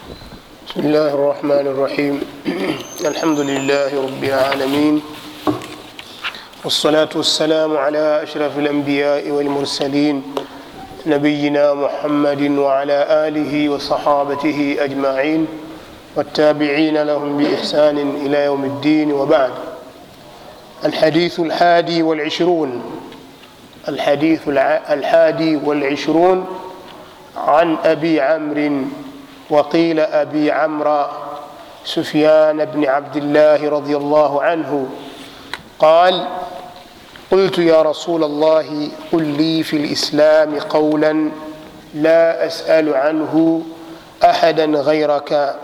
بسم الله الرحمن الرحيم الحمد لله رب العالمين والصلاة والسلام على أشرف الأنبياء والمرسلين نبينا محمد وعلى آله وصحابته أجمعين والتابعين لهم بإحسان إلى يوم الدين وبعد الحديث الحادي والعشرون الحديث الع- الحادي والعشرون عن أبي عمرو وقيل أبي عمرو سفيان بن عبد الله رضي الله عنه قال قلت يا رسول الله قل لي في الإسلام قولا لا أسأل عنه أحدا غيرك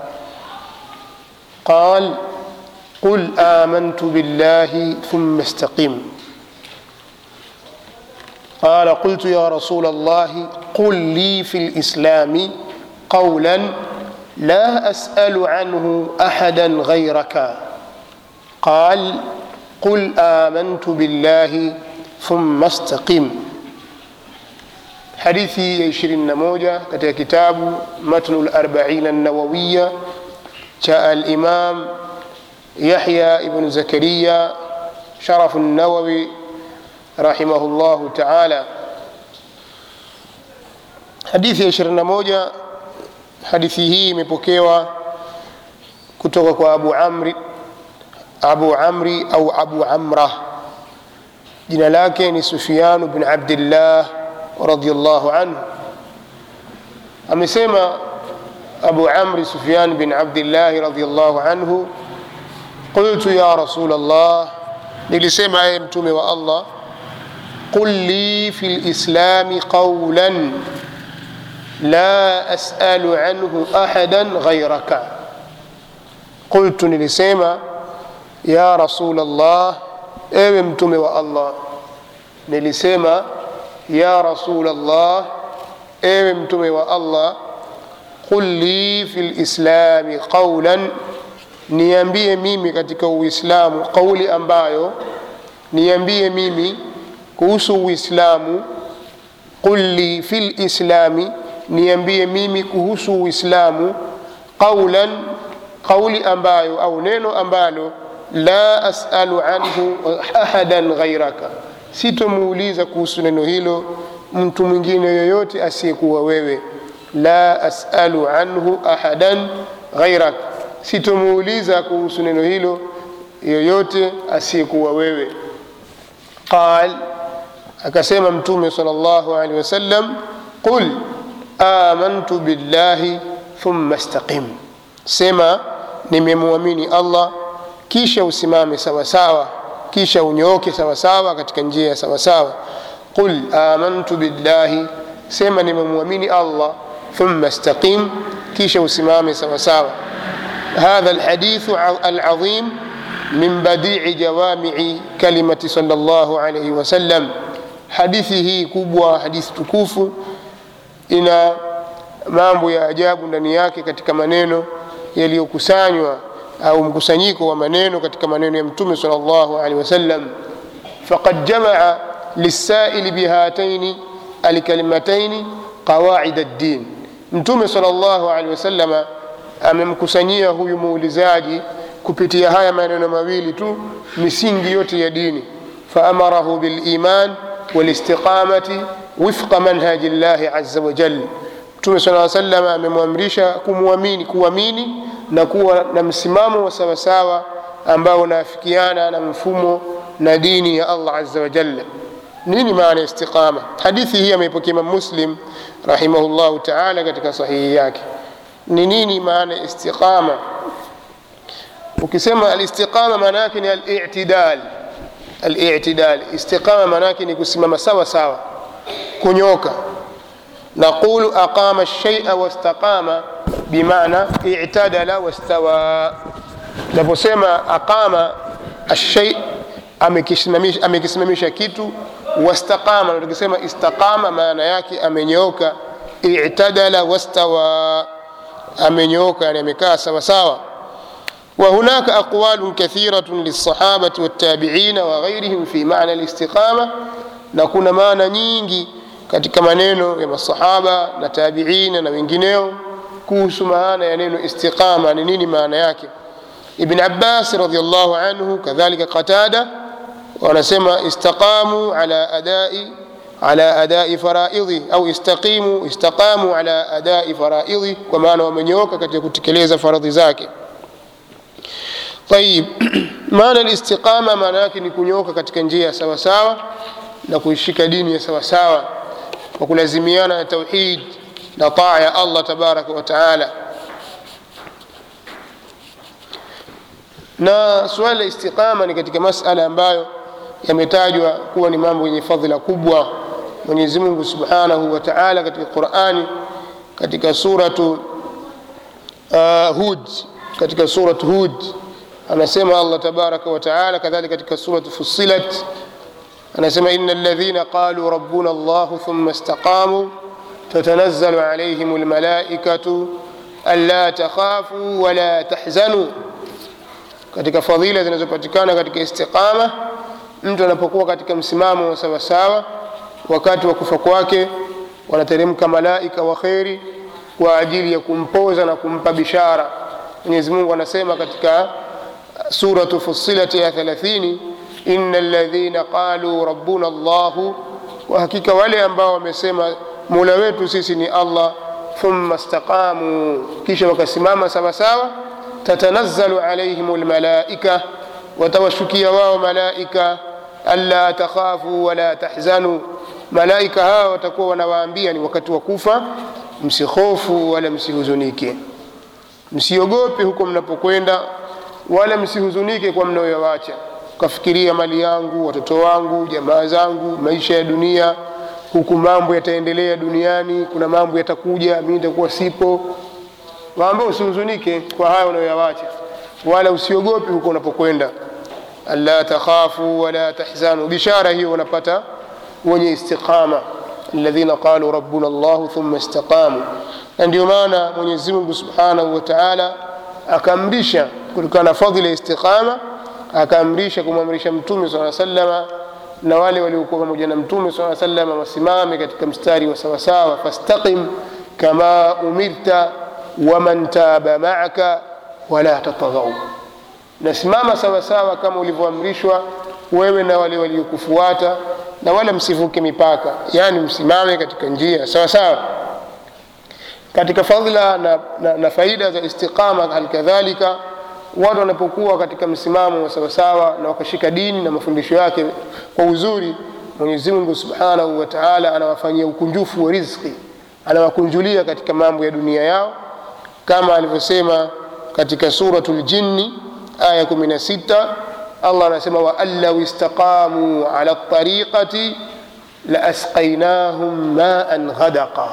قال قل آمنت بالله ثم استقم قال قلت يا رسول الله قل لي في الإسلام قولا لا أسأل عنه أحدا غيرك قال قل آمنت بالله ثم استقم hadithi ya 21 katika kitabu matnu larbaina nawawiya cha alimam yahya ibnu zakariya sharafu nawawi rahimahu llahu taala hadithi ya 21 hadithi hii imepokewa kutoka kwa abu amri abu amri au abu amra jina lake ni sufyanu bn abdillah radiallahu anhu amesema abu amri sufyan bin abdillahi radiallahu anhu qultu ya rasul allah nilisema eye mtume wa allah qul li fi lislami qaulan la asalu anhu ahadan ghairaka qultu nilisema ya rasul allah ewe mtume wa allah nilisema ya rasul allah ewe mtume wa allah qul li fi lislami qaulan niambie mimi katika uislamu qauli ambayo niambie mimi kuhusu uislamu qul li fi lislami niambie mimi kuhusu uislamu qaulan qauli ambayo au neno ambalo la asalu anhu ahadan ghairaka sitomuuliza kuhusu neno hilo mtu mwingine yoyote asiyekuwa wewe la asalu anhu ahadan ghairak sitomuuliza kuhusu neno hilo yoyote asiyekuwa wewe qal akasema mtume sal llahu alehi wasallam qul amantu billahi thumma staqim sema nimemwamini allah kisha usimame sawasawa kisha unyooke sawasawa katika njia ya sawasawa qul amantu billahi sema nimemwamini allah thumma staqim kisha usimame sawasawa هذا الحديث العظيم من بديع جوامع كلمة صلى الله عليه وسلم حديثه كبوة حديث tukufu ina mambo ya ajabu ndani yake katika maneno yaliyokusanywa au mkusanyiko wa maneno katika maneno ya mtume sal llahu alehi wasallam faqad jamaa lisaili bihataini alkalimataini qawaida ddin mtume sal llahu alehi wasalama amemkusanyia huyu muulizaji kupitia haya maneno mawili tu misingi yote ya dini faamarahu biliman walistiqamati wifqa manhaji llahi aza wajal mtume saa salam amemwamrisha kumwamini kuamini na kuwa na msimamo wa sawasawa ambao unaafikiana na mfumo na dini ya allah aza wajalla nini maana ya istiqama hadithi hii ameipokea imam muslim rahimahullahu taala katika sahihi yake ni nini maana ya istiqama ukisema alistiqama maana yake ni alitidal alitidal istiqama maana yake ni kusimama sawa sawa kunyoka naqulu aqama lshaia wastaqama bimana itadala wastawa naposema aqama alshai amekisimamisha, amekisimamisha kitu wastaqama tukisema istaqama maana yake amenyooka itadala wastawa amenyooka yani amekaa sawasawa وهناك أقوال كثيرة للصحابة والتابعين وغيرهم في معنى الاستقامة نكون معنى nyingi katika maneno ya masahaba na tabiina na wengineo kuhusu maana ya neno istiqama ni nini maana yake ibn abbas radiallahu anhu kadhalika qatada wanasema istaqamu ala adai ala adai faraidhi au istaqimu istaqamu ala adai faraidhi kwa maana wamenyooka katika kutekeleza faradhi zake tayib maana listiqama maana yake ni kunyooka katika njia ya sawasawa na kuishika dini ya sawasawa kwa kulazimiana na tauhid na taa ya allah tabaraka wa taala na suala la istiqama ni katika masala ambayo yametajwa kuwa ni mambo yenye fadhila kubwa mwenyezi mungu subhanahu wa taala katika qurani katika suratu uh, hud katika suratu hud anasema allah tabaraka wa taala kadhalika katika suratu fusilat anasema ina ladhina qaluu rabbuna llahu thumma istaqamuu tatanazzalu alaihim lmalaikatu anla takhafuu wala tahzanuu katika fadhila zinazopatikana katika istiqama mtu anapokuwa katika msimamo wa sawasawa wakati wa kufa kwake wanateremka malaika wa kheri kwa ajili ya kumpoza na kumpa bishara mwenyezi mungu anasema katika suratu fusilati ya 30 ina ladhina qaluu rabbuna llahu kwa hakika wale ambao wamesema mola wetu sisi ni allah thumma staqamuu kisha wakasimama sawasawa tatanazzalu alaihim lmalaika watawashukia wao malaika alla takhafu wala tahzanu malaika hawa watakuwa wanawaambia ni wakati wa kufa msihofu wala msihuzunike msiogope huko mnapokwenda wala msihuzunike kwa mnayoyawacha ukafikiria mali yangu watoto wangu jamaa zangu maisha ya dunia huku mambo yataendelea duniani kuna mambo yatakuja mi nitakuwa sipo waambia usihuzunike kwa haya unayoyawacha wala usiogope huko unapokwenda alla takhafu wala tahzanu bishara hiyo unapata wenye istiqama alladhina qalu rabbuna llahu thumma istaqamu na ndio maana mwenyezi mungu subhanahu wa taala akaamrisha kutokana na fadhila ya istiqama akaamrisha kumwamrisha mtume saa salama na wale waliokuwa pamoja na mtume saa salama wasimame katika mstari wa sawasawa fastaqim kama umirta waman taba maaka wala tatadhau nasimama sawasawa kama ulivyoamrishwa wewe na wale waliokufuata na wala msivuke mipaka yaani msimame katika njia sawasawa katika fadhila na, na, na faida za istiqama halikadhalika watu wanapokuwa katika msimamo wa sawasawa na wakashika dini na mafundisho yake kwa uzuri mwenyezi mungu subhanahu wa taala anawafanyia ukunjufu wa rizki anawakunjulia katika mambo ya dunia yao kama alivyosema katika suratu ljinni aya 16 allah anasema waan lau istaqamuu ala tariqati laasqainahum maan ghadaqa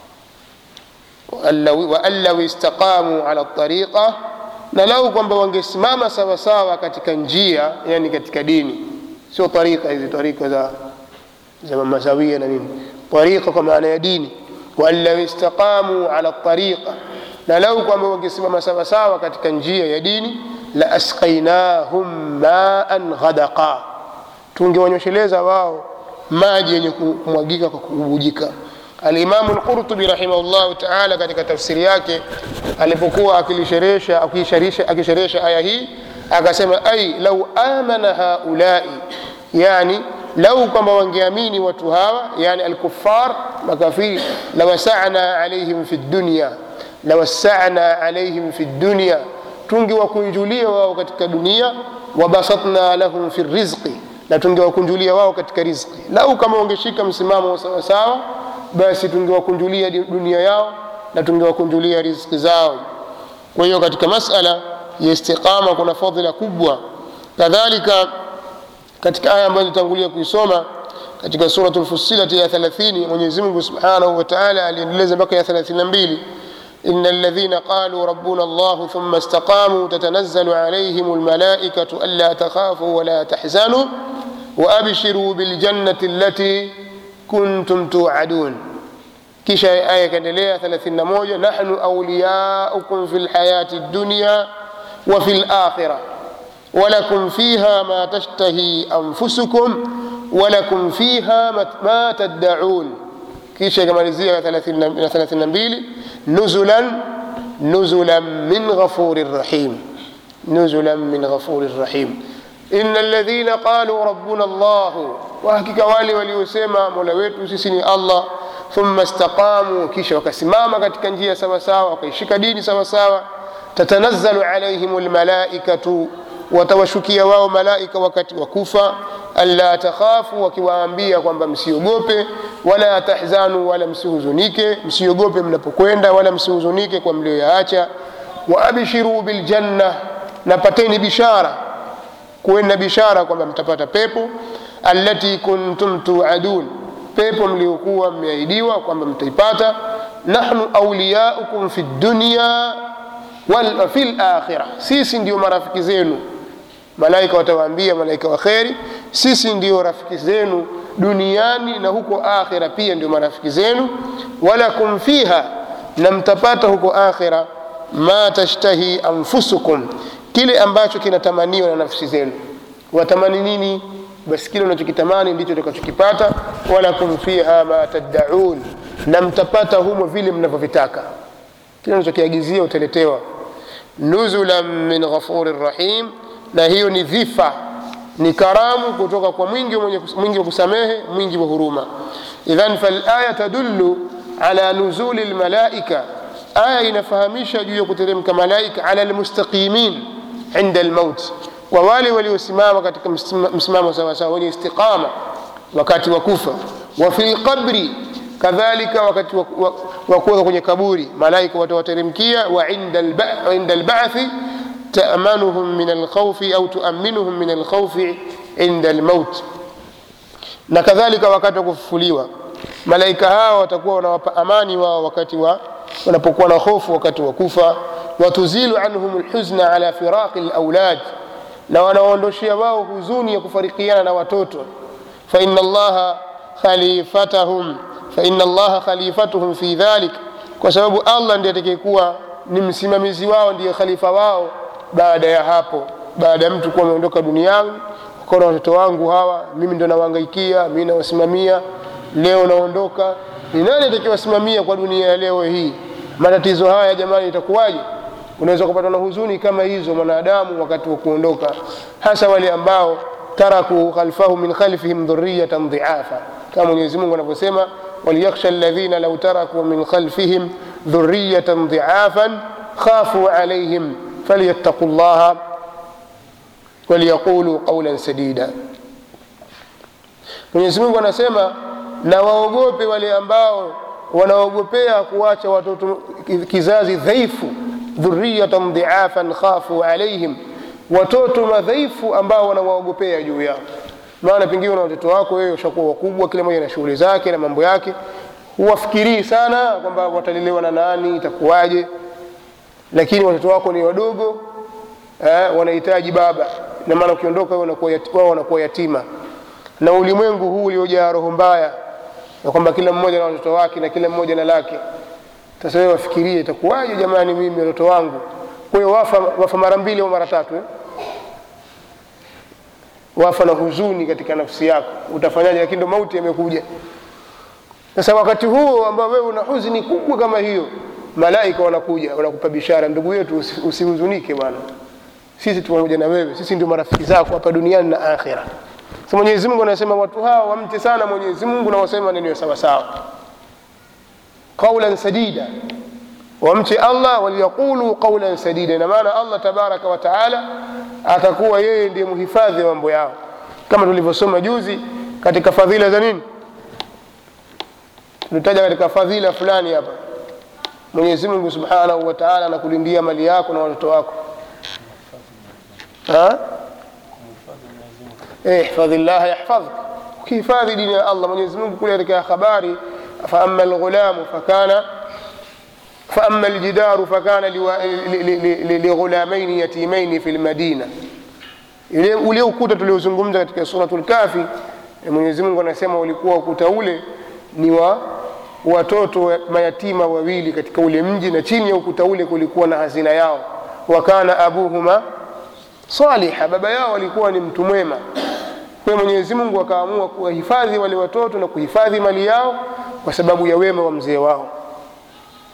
waan lau istaqamuu ala tariqa na lau kwamba wangesimama sawasawa katika njia yani katika dini sio tarika hizi tarika za za mazawia na nini tarika kwa maana ya dini waan lau istaqamuu ala tariqa na lau kwamba wangesimama sawasawa katika njia ya dini la asqainahum maan ghadaqa tungewanyosheleza wao maji yenye kumwagika kwa kubujika alimamu lqurtubi rahimahullahu taala katika tafsiri yake alipokuwa akilisherehesha akisherehesha aya hii akasema ai lau amana haulai yani lau kwamba wangeamini watu hawa yani alkufar makafiri lawasana alaihim fi dunya lawasana alaihim fi dunya tungewakunjulia wao katika dunia wabasatna lahum fi rizqi na tungewakunjulia wao katika rizqi lau kama wangeshika msimamo sawasawa basi tungewakunjulia dunia yao na tungewakunjulia rizqi zao kwa hiyo katika masala ya istiqama kuna fadhila kubwa kadhalika katika aya ambayo nitangulia kuisoma katika suratu lfusilati ya 30 mwenyezi mungu subhanahu wa taala aliendeleza mpaka ya 32 إن الذين قالوا ربنا الله ثم استقاموا تتنزل عليهم الملائكة ألا تخافوا ولا تحزنوا وأبشروا بالجنة التي كنتم توعدون كيشا آية كدلية ثلاثين موجة نحن أولياؤكم في الحياة الدنيا وفي الآخرة ولكم فيها ما تشتهي أنفسكم ولكم فيها ما تدعون kisha ikamalizia 32 nuzulan nuzulan min ghafurin rahim nuzulan min ghafurin rahim ina alladhina qalu rabbuna llahu wahakika wale waliosema mola wetu sisi ni allah thumma istaqamu kisha wakasimama katika njia sawasawa wakaishika dini sawasawa tatanazzalu alaihim lmalaikatu watawashukia wao malaika wakati wa kufa alla takhafu wakiwaambia kwamba msiogope wala tahzanu wala msihuzunike msiogope mnapokwenda wala msihuzunike kwa mlioyaacha waabshiru biljanna napateni bishara kuweni na bishara kwamba mtapata pepo allati kuntum tuadun pepo mliokuwa mmeahidiwa kwamba mtaipata nahnu auliyaukum fi dunya wal fi lakhira sisi ndio marafiki zenu malaika watawaambia malaika wa kheri sisi ndio rafiki zenu duniani na huko akhira pia ndio marafiki zenu walakum fiha na mtapata huko akhira ma tashtahi anfusukum kile ambacho kinatamaniwa na nafsi zenu watamani nini basi kile unachokitamani ndicho utakachokipata walakum fiha ma taddaun na mtapata humo vile mnavyovitaka kile unachokiagizia utaletewa nuzulan min ghafurin rahim na hiyo ni dhifa ni karamu kutoka kwa mwingi mwingi wa kusamehe mwingi wa huruma idhan falaya tadullu ala nuzuli lmalaika aya inafahamisha juu ya kuteremka malaika ala lmustaqimin inda lmaut kwa wale waliosimama katika msimamo sawasawa wenye istiqama wakati wa kufa wa fi lqabri kadhalika wakati wa kuweka kwenye kaburi malaika watawateremkia wa inda lbathi تأمنهم من الخوف أو تؤمنهم من الخوف عند الموت na kadhalika wakati wa kufufuliwa malaika hawa watakuwa wanawapa amani wao wakati wa wanapokuwa na hofu wakati wa kufa watuzilu anhum lhuzna ala firaqi laulad na wanawaondoshea wao huzuni ya kufarikiana na watoto faina allaha khalifatahum faina allaha khalifatuhum fi dhalik kwa sababu allah ndiye atakayekuwa ni msimamizi wao ndiye khalifa wao baada ya hapo baada ya mtu kuwa ameondoka duniani kona watoto wangu hawa mimi ndo nawangaikia mimi nawasimamia leo naondoka ni nani atakiwasimamia kwa dunia ya leo hii matatizo haya jamani itakuwaje unaweza kupatwa na huzuni kama hizo mwanadamu wakati wa kuondoka hasa wale ambao taraku khalfahu min khalfihim dhurriyatan dhiafa kama mwenyezi mungu anavyosema waliyakhsha alladhina lau taraku min khalfihim dhurriyatan dhiafan khafu alaihim falyattaqu llaha waliyaqulu qaulan sadida mwenyezi mungu anasema na waogope wale ambao wanaogopea kuwacha watoto kizazi dhaifu dhuriyatan dhiafan khafu alaihim watoto madhaifu ambao wanawaogopea juu yao maana pengine na watoto wako wewe ushakuwa wakubwa kila mmoja na shughuli zake na mambo yake huwafikirii sana kwamba watalelewa na nani itakuwaje lakini watoto wako ni wadogo eh, wanahitaji baba na maana ukiondoka wao wanakuwa yatima na ulimwengu huu uliojaa roho mbaya na kwamba kila mmoja na watoto wake na kila mmoja na lake sasa wewe wafikirie itakuwaje jamani mimi watoto wangu kwa hiyo wafa, wafa mara mbili au mara tatu eh? wafa na huzuni katika nafsi yako utafanyaje lakini ndo mauti yamekuja sasa wakati huo ambao wewe una huzuni kubwa kama hiyo malaika wanakuja wanakupa bishara ndugu yetu usihuzunike bwana sisi tu pamoja na wewe sisi ndio marafiki zako hapa duniani na akhira so mwenyezi mungu anasema watu hawa wamche sana mwenyezi mungu na waseme maneno sawa sawa qaulan sadida wamche allah waliyaqulu qaulan sadida ina maana allah tabaraka wa taala atakuwa yeye ndiye mhifadhi wa mambo yao kama tulivyosoma juzi katika fadhila za nini tulitaja katika fadhila fulani hapa mwenyezi mungu subhanahu wa taala anakulindia mali yako na watoto wako ihfadhi llaha yahfadhk ukihifadhi dini ya allah mwenyezi mungu kule katika habari faama lghulamu fakana فأما الجدار فكان لغلامين يتيمين في المدينة ule ukuta tuliozungumza katika suratul kafi mwenyezi mungu anasema ulikuwa ukuta ule ni wa watoto mayatima wawili katika ule mji na chini ya ukuta ule kulikuwa na hazina yao wakana abuhuma saliha baba yao alikuwa ni mtu mwema kwa mwenyezi mungu akaamua kuwahifadhi wale watoto na kuhifadhi mali yao kwa sababu ya wema wa mzee wao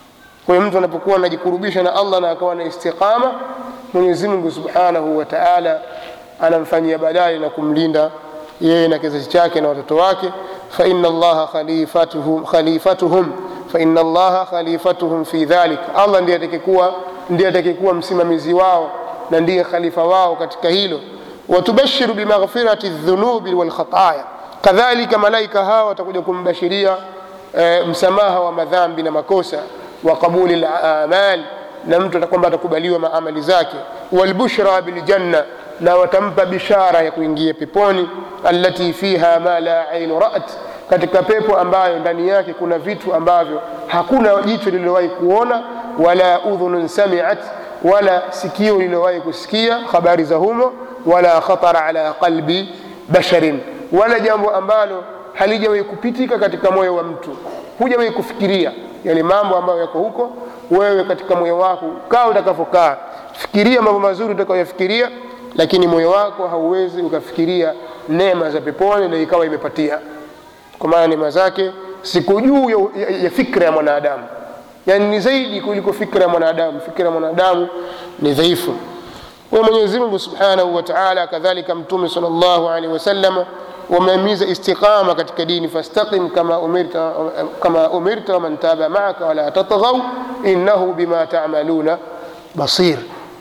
kwa hiyo mtu anapokuwa anajikurubisha na allah na akawa na istiqama mwenyezi mungu subhanahu wa taala anamfanyia badali na kumlinda yeye na kizazi chake na watoto wake faina allaha khalifatuhum, khalifatuhum faina allaha khalifatuhum fi dhalik allah ndiye atakikuwa ndiye atakikuwa msimamizi wao na ndiye khalifa wao katika hilo watubashiru bimaghfirati dhunubi walkhataya kadhalika malaika hawa watakuja kumbashiria e, msamaha wa madhambi na makosa wa qabuli lamal na mtu kwamba atakubaliwa maamali zake walbushra biljanna na watampa bishara ya kuingia peponi allati fiha ma la ainu rat katika pepo ambayo ndani yake kuna vitu ambavyo hakuna jicho lililowahi kuona wala udhunun samiat wala sikio lililowahi kusikia habari za humo wala khatara ala qalbi basharin wala jambo ambalo halijawahi kupitika katika moyo wa mtu hujawahi kufikiria yale mambo ambayo yako huko wewe katika moyo wako kaa utakavyokaa fikiria mambo mazuri utakayoyafikiria lakini moyo wako hauwezi ukafikiria neema za peponi na ikawa imepatia kwa maana neema zake siku juu ya, ya, ya fikra ya mwanadamu yani ni zaidi kuliko fikra ya mwanadamu fikra ya mwanadamu ni dhaifu kwa mwenyezi mungu subhanahu wa taala kadhalika mtume sal llahu alehi wasalama wamehimiza istiqama katika dini fastaqim kama umirta, kama umirta waman taba maaka wala tatghau innahu bima tamaluna basir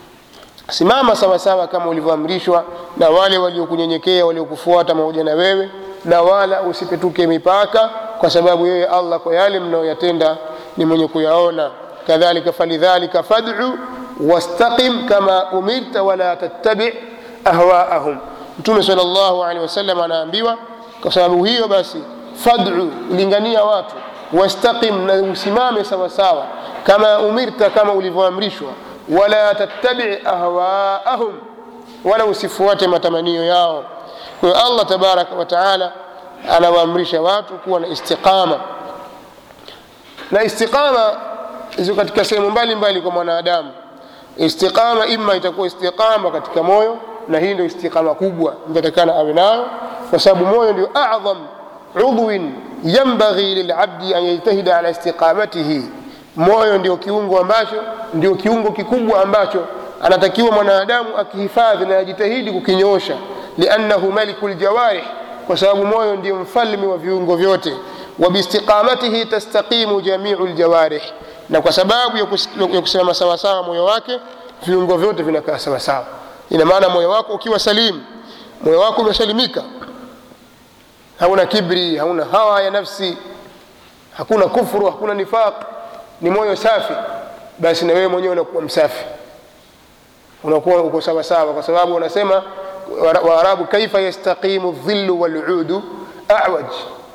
simama sawasawa kama ulivyoamrishwa na wale waliokunyenyekea waliokufuata pamoja na wewe na wala usipetuke mipaka kwa sababu yeye allah kwa yale mnayoyatenda ni mwenye kuyaona kadhalika falidhalika fad'u wastaqim kama umirta wala tattabi ahwaahum mtume sal llahu alehi wasallam anaambiwa kwa sababu hiyo basi fad'u lingania watu wastaqim na usimame sawasawa kama umirta kama ulivyoamrishwa wala tattabi ahwaahum wala usifuate matamanio yao kwa hiyo allah tabaraka wataala anawaamrisha watu kuwa na istiqama na istiqama ziko katika sehemu mbalimbali kwa mwanadamu istiqama ima itakuwa istiqama katika moyo na hii ndio istiqama kubwa mtatakana awe nayo kwa sababu moyo ndio adham udwin yambaghi lilabdi an yajtahida ala istiqamatihi moyo ndio kiungo ambacho ndio kiungo kikubwa ambacho anatakiwa mwanadamu akihifadhi na ajitahidi kukinyosha liannahu maliku ljawarih kwa sababu moyo ndio mfalme wa viungo vyote wabiistiqamatihi tastaqimu jamiu ljawarih na kwa sababu ya kusimama sawasawa moyo wake viungo vyote vinakaa sawasawa ina maana moyo wako ukiwa salimu moyo wako umesalimika hauna kibri hauna hawa ya nafsi hakuna kufru hakuna nifaq ni moyo safi basi na wewe mwenyewe unakuwa msafi unakuwa uko sawasawa kwa sababu wanasema waarabu kaifa yastaqimu dhilu waludu awaj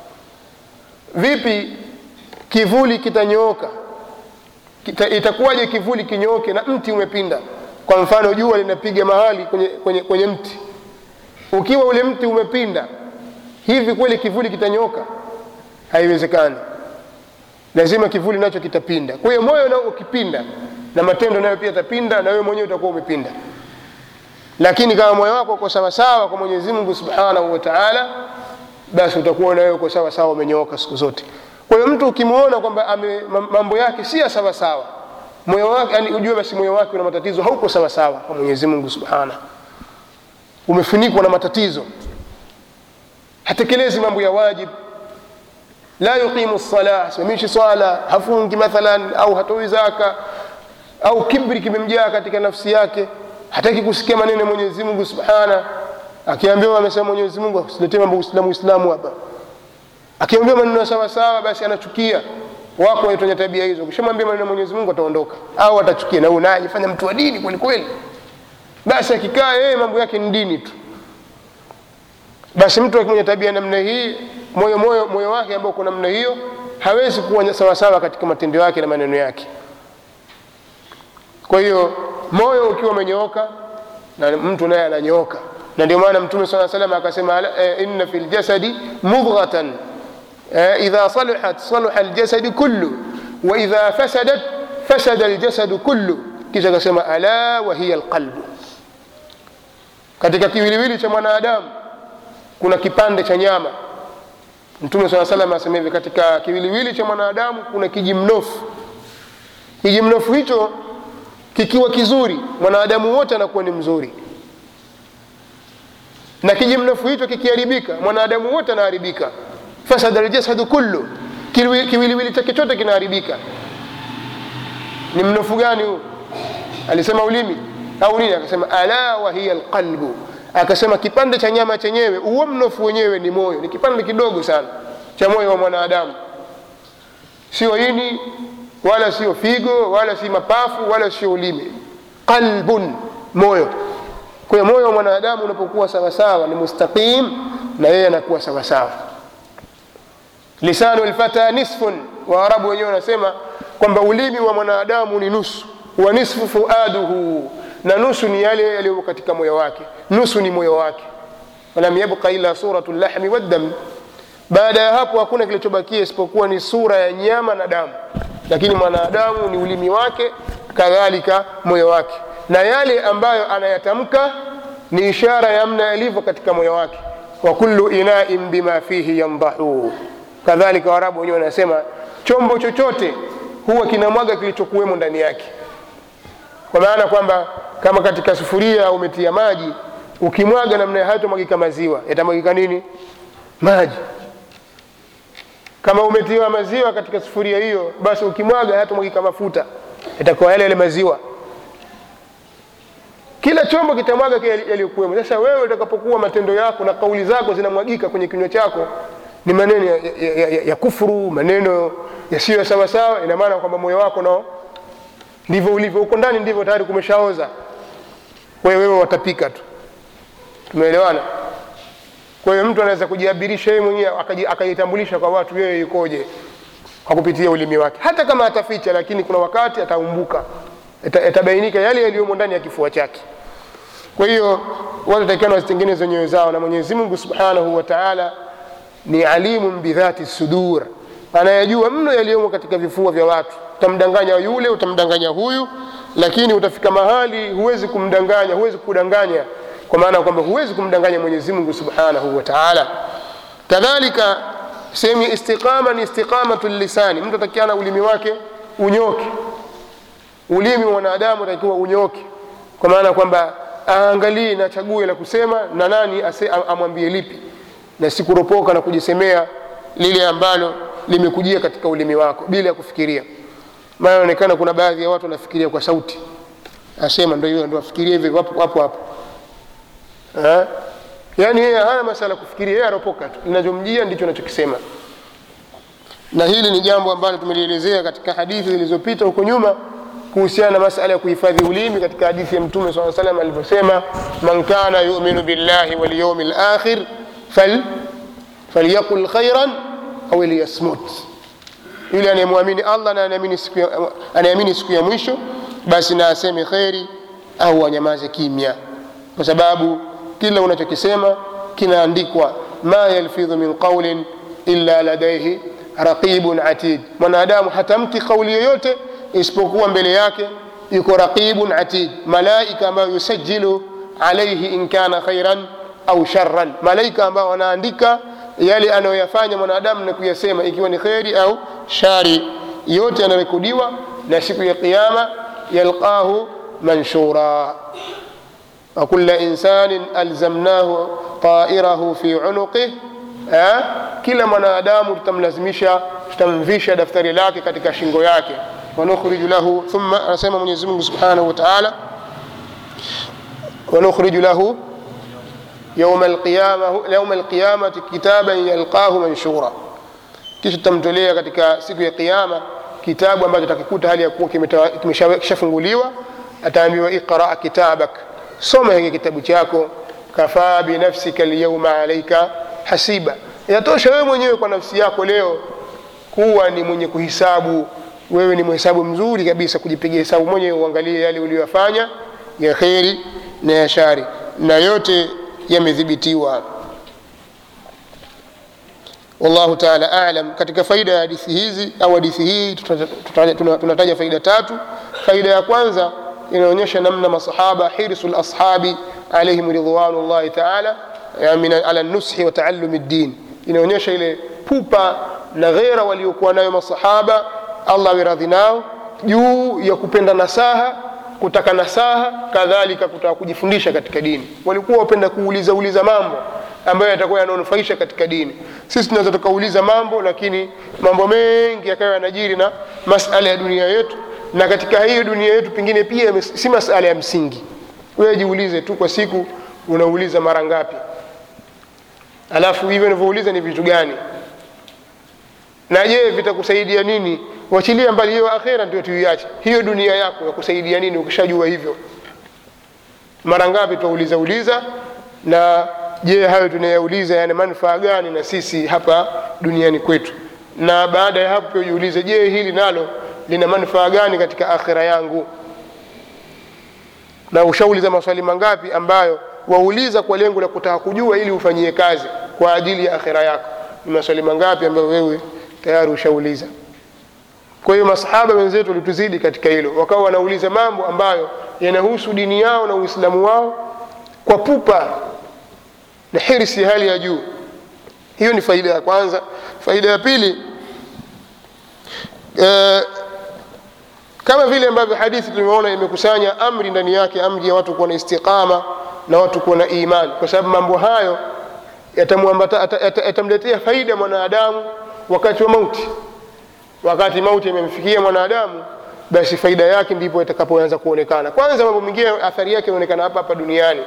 vipi kivuli kitanyooka kita, itakuwaje kivuli kinyooke na mti umepinda kwa mfano jua linapiga mahali kwenye, kwenye, kwenye mti ukiwa ule mti umepinda hivi kweli kivuli kitanyooka haiwezekani lazima kivuli nacho kitapinda kwa hiyo moyo nao ukipinda na matendo nayo pia yatapinda na wewe mwenyewe utakuwa umepinda lakini kama moyo wako uko sawasawa kwa mwenyezi mungu subhanahu wa taala basi utakuwa na wewe uko sawasawa umenyooka siku zote kwa hiyo mtu ukimwona kwamba mambo yake si ya sawasawa moyo wake yani ujue basi moyo wake una matatizo hauko sawasawa kwa mwenyezi mungu subhanahu umefunikwa na matatizo hatekelezi mambo ya wajib la yuqimu lsala hasimamishi swala hafungi mathalan au hatoi zaka au kibri kimemjaa katika nafsi yake hataki kusikia maneno ya mwenyezi mungu subhana akiambiwa amesema mwenyezi mungu usiletee mambo uislamu uislamu hapa akiambiwa maneno sawasawa basi anachukia wako wenye tabia hizo ukishamwambia maneno ya mwenyezi mungu ataondoka au atachukia na huyu naye ajifanya mtu wa dini kweli kweli basi akikaa yeye mambo yake ni dini tu basi mtu mwenye tabia namna hii moyo moyo moyo wake ambao uko namna hiyo hawezi kuwa sawasawa katika matendo yake na maneno yake kwa hiyo moyo ukiwa umenyooka na mtu naye ananyooka na ndio maana mtume saa salam akasema e, inna fi ljasadi mudghatan e, idha saluhat saluha ljasadi kullu wa idha fasadat fasada ljasadu kullu kisha akasema ala wa hiya lqalbu katika kiwiliwili cha mwanadamu kuna kipande cha nyama mtume saa salam asema hivi katika kiwiliwili cha mwanadamu kuna kiji mnofu kijimnofu hicho kikiwa kizuri mwanadamu wote anakuwa ni mzuri na kijimnofu hicho kikiharibika mwanadamu wote anaharibika fasada ljasadu kullu Kiwi- kiwiliwili chake chote kinaharibika ni mnofu gani huu alisema ulimi au nini akasema ala wahiya lqalbu akasema kipande cha nyama chenyewe huo mnofu wenyewe ni moyo ni kipande kidogo sana cha moyo wa mwanadamu sio ini wala sio figo wala si mapafu wala sio ulimi qalbun moyo kwa hiyo moyo wa mwanadamu unapokuwa sawasawa ni mustaqim na yeye anakuwa sawasawa lisanu lfata nisfun waarabu wenyewe wanasema kwamba ulimi wa mwanadamu ni nusu wa nisfu fuaduhu na nusu ni yale yaliyo katika moyo wake nusu ni moyo wake walam yabqa illa suratu llahmi waddam baada ya hapo hakuna kilichobakia isipokuwa ni sura ya nyama na damu lakini mwanadamu ni ulimi wake kadhalika moyo wake na yale ambayo anayatamka ni ishara ya mna yalivyo katika moyo wake wa kullu inain bima fihi yamdahu kadhalika warabu wenyewe wanasema chombo chochote huwa kinamwaga kilichokuwemo ndani yake kwa maana kwamba kama katika sufuria umetia maji ukimwaga namna hayatomwagika maziwa yatamwagika nini maji kama umetiwa maziwa katika sufuria hiyo basi ukimwaga hayatomwagika mafuta yatakuwa yale yale maziwa kila chombo kitamwaga kile yaliyokuwemo sasa wewe utakapokuwa matendo yako na kauli zako zinamwagika kwenye kinywa chako ni maneno ya, ya, ya, ya, ya kufuru maneno yasiyo ya sawasawa ina maana kwamba moyo wako nao ndivyo ulivyo huko ndani ndivyo tayari kumeshaoza kwa hiyo wewe watapika tu tumeelewana kwa hiyo mtu anaweza kujiabirisha yeye mwenyewe akaji- akajitambulisha kwa watu yeye yukoje kwa kupitia ulimi wake hata kama ataficha lakini kuna wakati ataumbuka Ita- itabainika yale yaliyomo ndani ya kifua chake kwa hiyo watu takiana wazitengeneze nyoyo zao na mwenyezi mungu subhanahu wa taala ni alimun bidhati sudur anayajua mno yaliyomo katika vifua vya watu utamdanganya yule utamdanganya huyu lakini utafika mahali huwezi kumdanganya huwezi kudanganya kwa maana ya kwamba huwezi kumdanganya mwenyezi mungu subhanahu wa taala kadhalika sehemu ya istiqama ni istiqamatu lisani mtu atakiana ulimi wake unyoke ulimi wa mwanadamu atakiwa unyoke kwa maana kwamba aangalie na chague la kusema na nani ase, am- amwambie lipi na si kuropoka na kujisemea lile ambalo limekujia katika ulimi wako bila ya kufikiria maana inaonekana kuna baadhi ya watu wanafikiria kwa sauti asema ndo hiyo ndo afikiria hivi wapo hapo hapo Eh? yaani yeye hana masala ya kufikiria yeye aropoka tu linachomjia ndicho anachokisema na hili ni jambo ambalo tumelielezea katika hadithi zilizopita huko nyuma kuhusiana na masala ya kuhifadhi ulimi katika hadithi ya mtume saa salam alivyosema man kana yuminu billahi walyaumi lakhir fal, falyaqul khairan au liyasmut yule anayemwamini allah na anaamini siku ya, anaamini siku ya mwisho basi na aseme kheri au anyamaze kimya kwa sababu kila unachokisema kinaandikwa ma yalfidhu min qaulin illa ladaihi raqibun atid mwanadamu hatamki kauli yoyote isipokuwa mbele yake yuko raqibun atid malaika ambayo yusajilu alaihi in kana khairan au sharran malaika ambao wanaandika yale anayoyafanya mwanadamu na kuyasema ikiwa ni kheri au shari yote yanarekodiwa na siku ya qiama yalqahu manshura وكل إنسان ألزمناه طائره في عنقه eh? kila mwanadamu tutamlazimisha tutamvisha daftari lake katika shingo yake wanukhriju lahu thumma anasema mwenyezi mungu subhanahu wa taala wanukhriju lahu yauma alqiyama- yauma alqiyamati kitaban yalqahu manshura kisha tutamtolea katika siku ya qiama kitabu ambacho takikuta hali ya kuwa kimeta- kimesha- kishafunguliwa ataambiwa iqra kitabak soma hiki kitabu chako kafaa binafsika lyauma alaika hasiba yatosha wewe mwenyewe kwa nafsi yako leo kuwa ni mwenye kuhisabu wewe ni mhesabu mzuri kabisa kujipiga hesabu mwenyewe uangalie yale uliyofanya ya kheri na ya shari na yote yamedhibitiwa wallahu taala alam katika faida ya hadithi hizi au hadithi hii tuta- tuta- tuna- tunataja faida tatu faida ya kwanza inaonyesha namna masahaba hirsu lashabi alaihim ridwanullahi taala ya min ala nushi wa taalumi ddin inaonyesha ile pupa na ghera waliokuwa nayo masahaba allah awe radhi nao juu ya kupenda nasaha kutaka nasaha kadhalika kutaka kujifundisha katika dini walikuwa wapenda kuuliza uliza mambo ambayo yatakuwa yananufaisha katika dini sisi tunaweza tukauliza mambo lakini mambo mengi yakawa yanajiri na masala ya dunia yetu na katika hiyo dunia yetu pengine pia si masala ya msingi wewe jiulize tu kwa siku unauliza mara ngapi alafu hivyo unavyouliza ni vitu gani na je vitakusaidia nini wachilia mbali hiyo akhera ndio tuiache hiyo dunia yako yakusaidia nini ukishajua hivyo mara ngapi twauliza uliza na je hayo tunayauliza yana manufaa gani na sisi hapa duniani kwetu na baada ya hapo pia ujiulize je hili nalo lina manufaa gani katika akhira yangu na ushauliza maswali mangapi ambayo wauliza kwa lengo la kutaka kujua ili ufanyie kazi kwa ajili ya akhira yako ni maswali mangapi ambayo wewe tayari ushauliza kwa hiyo masahaba wenzetu walituzidi katika hilo wakawa wanauliza mambo ambayo yanahusu dini yao na uislamu wao kwa pupa na hirsi hali ya juu hiyo ni faida ya kwanza faida ya pili e, kama vile ambavyo hadithi tumeona imekusanya amri ndani yake amri ya watu kuwa na istiqama na watu kuwa na imani kwa sababu mambo hayo yatamletea faida mwanadamu wakati wa mauti wakati mauti imemfikia mwanadamu basi faida yake ndipo itakapoanza kuonekana kwanza mambo mengine athari yake inaonekana hapa hapa duniani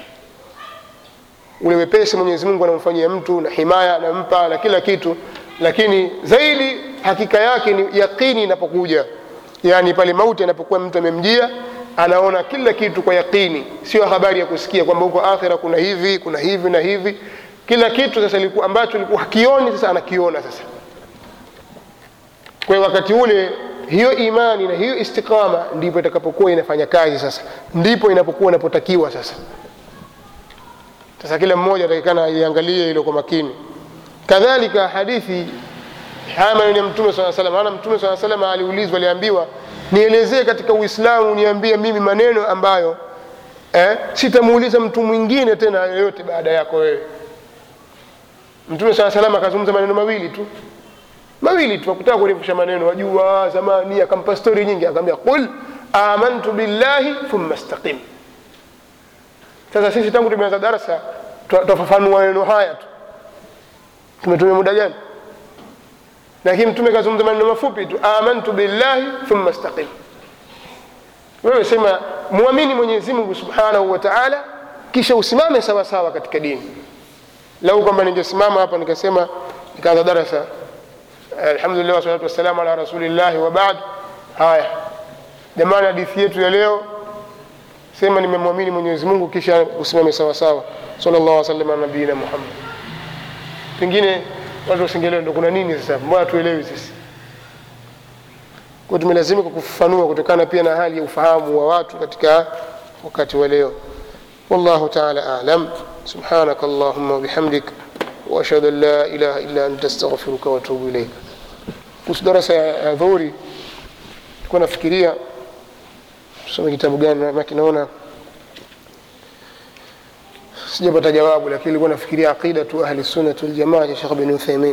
ule wepesi mwenyezi mungu anamfanyia mtu na himaya anampa na kila kitu lakini zaidi hakika yake ni yaqini inapokuja yaani pale mauti anapokuwa mtu amemjia anaona kila kitu kwa yaqini sio habari ya kusikia kwamba huko akhira kuna hivi kuna hivi na hivi kila kitu sasa liku, ambacho likuwa hakioni sasa anakiona sasa kwa hiyo wakati ule hiyo imani na hiyo istiqama ndipo itakapokuwa inafanya kazi sasa ndipo inapokuwa inapotakiwa sasa sasa kila mmoja atakikana aiangalie hilo kwa makini kadhalika hadithi haya maneno ya mtume saa salam maana mtume saa salam aliulizwa aliambiwa nielezee katika uislamu niambie mimi maneno ambayo eh, sitamuuliza mtu mwingine tena yoyote baada yako wewe mtume saa salam akazungumza maneno mawili tu mawili tu akutaka kurefusha maneno wajua zamani akampa stori nyingi akamwambia qul amantu billahi thumma staqim sasa sisi tangu tumeanza darasa twafafanua maneno haya tu tumetumia muda gani lakini mtume kazungumza maneno mafupi tu amantu billahi thumma staqim wewe sema muamini mwenyezi mungu subhanahu wa taala kisha usimame sawa sawa katika dini lau kwamba ningesimama hapa nikasema nikaanza darasa alhamdulillah wasalatu wassalamu ala rasulillahi wa baad haya jamani hadithi yetu ya leo sema nimemwamini mwenyezi mungu kisha usimame sawa sawa sallallahu wasallam ala nabiina muhammad pengine watu wasingelewa ndo kuna nini sasa mbona tuelewi sisi kwa tumelazimika kufafanua kutokana pia na hali ya ufahamu wa watu katika wakati wa leo wallahu taala alam subhanaka allahumma wabihamdik واشهد ان لا اله الا انت استغفرك واتوب اليك kuhusu darasa ya dhuri tulikuwa nafikiria tusome kitabu gani maki naona sijapata jawabu lakini nilikuwa nafikiria aqidatu ahli sunnati waljamaa cha Sheikh bin Uthaymeen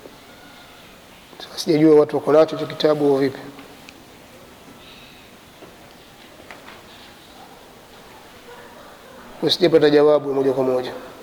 sijajua watu wako nacho cha kitabu au vipi sijapata jawabu moja kwa moja